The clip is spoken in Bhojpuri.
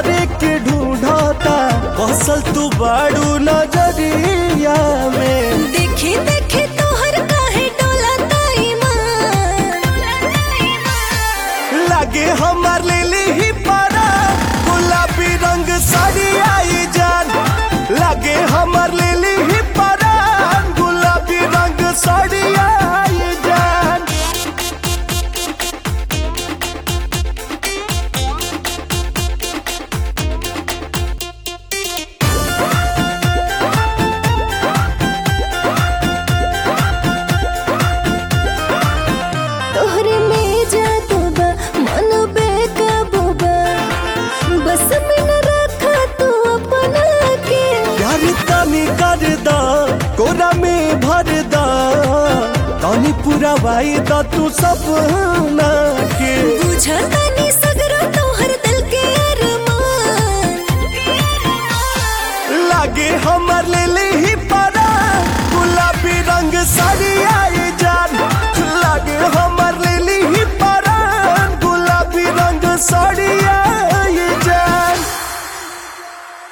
तोहरे के ढूंढता कौशल तू बाड़ू नजरिया में देखी देखी तोहर काहे डोला लागे हमार लिली ही पारा गुलाबी रंग साड़ी आई जान लागे हमार लिली ही पारा गुलाबी रंग साड़ी आई जान तोहरे में जादू बा मन बेकाबू बा बस में न रखा तू अपना के प्यार तनी कर दा कोरा में भर दा तनी पूरा वाई दा तू सपना के बुझता